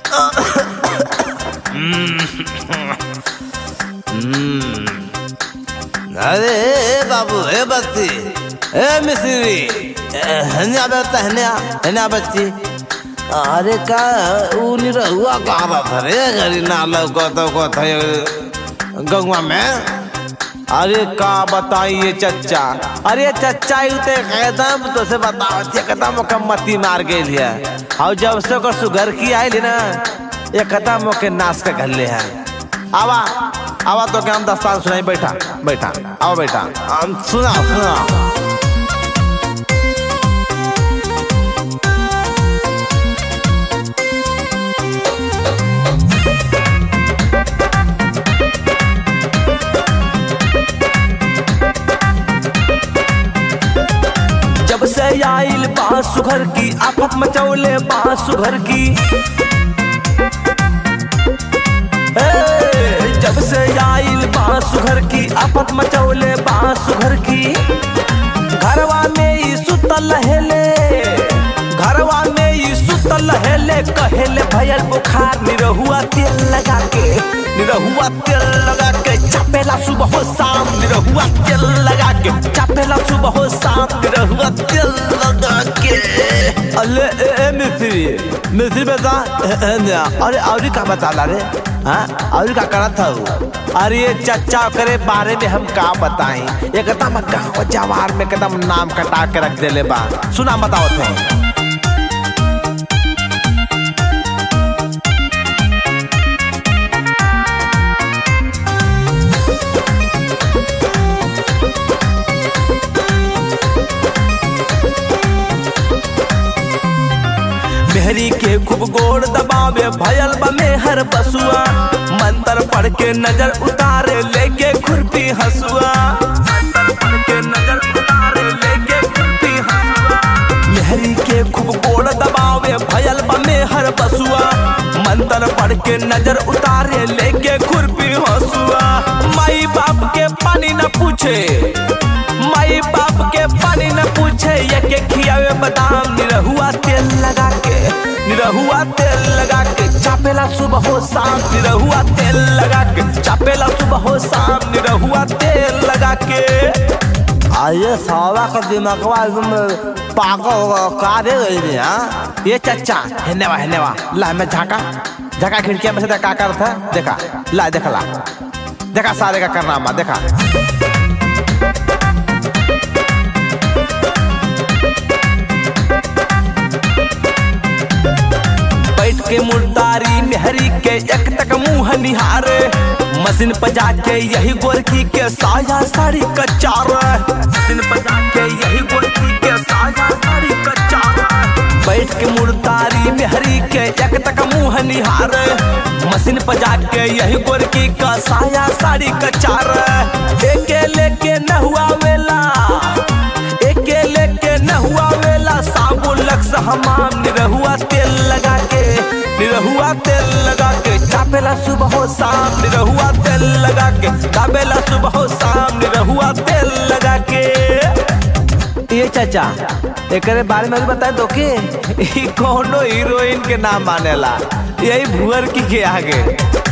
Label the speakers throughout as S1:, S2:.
S1: अरे ए बाबू ए बच्ची ए मिस्री हन्या बेटा हन्या हन्या बच्ची अरे का ऊ निरहुआ कहाँ बात रे घरी ना लौकत को गंगवा में अरे का बताइए चच्चा अरे चच्चा यू ते कदम तो से बताओ जे कदम का मती मार गई है और जब से ओकर सुगर की आइल ना ये कदम के नाश के घल्ले है आवा आवा तो क्या हम दस्तान सुनाई बैठा बैठा आओ बैठा हम सुना सुना
S2: जब से आइल बासुघर की आफत मचौले बासुघर की ए, जब से आइल बासुघर की आफत मचौले बासुघर की घरवा में ई सुतल हेले घरवा में ई सुतल हेले कहेले भयल बुखार निरहुआ तेल लगा के निरहुआ तेल लगा के चपेला सुबह हो शाम निरहुआ तेल लगा के चपेला सुबह हो शाम निरहुआ तेल लगा के
S1: अरे ए, ए मिस्त्री मिस्त्री बता ए, ए, ना, अरे और का बता रे हाँ और का करत था वो? अरे ये चच्चा करे बारे में हम का बताएं एकदम गाँव जवार में एकदम नाम कटा के रख देले बा सुना बताओ थे
S2: मेहरी के खूब गोड़ दबावे भयल बमे हर बसुआ मंत्र पढ़ के नजर उतारे लेके खुरपी हसुआ मंत्र पढ़ के नजर उतारे लेके खुरपी हसुआ मेहरी के खूब गोड़ दबावे भयल बमे हर बसुआ मंत्र पढ़ के नजर उतारे लेके खुरपी हसुआ माई बाप के पानी न पूछे माई बाप के पानी न पूछे ये के खियावे बादाम निरहुआ तेल लगा के निरहुआ तेल लगा के चापेला सुबह हो शाम निरहुआ तेल लगा के चापेला सुबह हो शाम निरहुआ तेल लगा के
S1: आये सावा का दिमागवा एकदम पागल का दे गई हाँ ये चच्चा हेनेवा हेनेवा ला मैं झाका झाका खिड़किया में से देखा कर था देखा ला देखा ला देखा सारे का करनामा देखा
S2: बैठ के मुर्दारी मेहरी के एक तक मुंह निहारे मशीन पर जाके यही गोरखी के साया साड़ी कचार मशीन पर जाके यही गोरखी के साया साड़ी कचार बैठ के मुर्दारी मेहरी के एक तक मुंह निहारे मशीन पर जाके यही गोरखी का साया साड़ी कचार एके लेके न हुआ वेला एके लेके न हुआ वेला साबुन लक्स हमाम निरहुआ तेल लगा के निरहुआ तेल लगा के चापेला सुबह हो शाम निरहुआ तेल लगा के चापेला सुबह हो शाम निरहुआ तेल लगा के
S1: ये चाचा एकरे बारे में भी बताए तो के ई कोनो हीरोइन के नाम मानेला यही भुअर की के आगे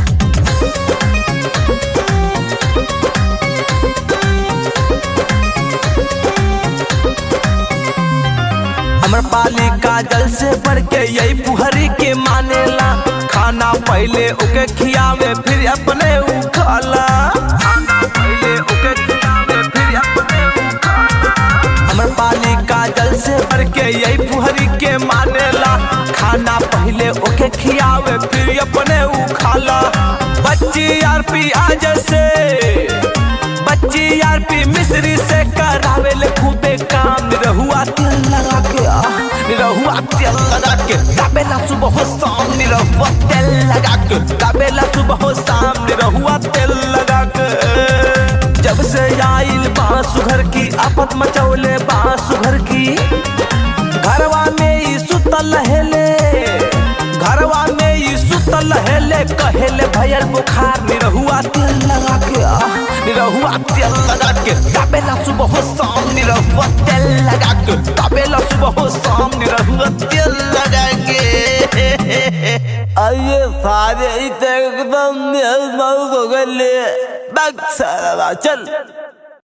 S2: हमर पाली काजल से बढ़ के यही पुहरी के मानेला खाना पहले ओके खियावे फिर अपने उ खाला खाना पहले ओके खियावे फिर अपने उ खाला हमर पाली काजल से बढ़ के यही पुहरी के मानेला खाना पहले ओके खियावे फिर अपने उ खाला बच्ची यार पी आज से बच्ची यार पी मिस्री से करावे ले खूबे काम निरहुआ तेल लगा के आ, निरहुआ तेल लगा के दाबेला सुबह हो शाम निरहुआ तेल लगा के दाबेला सुबह हो शाम निरहुआ तेल लगा के जब से आइल बासुघर की आफत मचौले बासुघर की घरवा में ई सुतल हेले घरवा में ई सुतल हेले कहेले भयल बुखार निरहुआ तेल लगा के आ निरहुआ तेल लगा के तबेला सुबह हो शाम निरहुआ तेल लगा के तबेला सुबह हो शाम निरहुआ तेल लगा के
S1: अरे सारे ही तो एकदम मेहमान हो गए बक सारा चल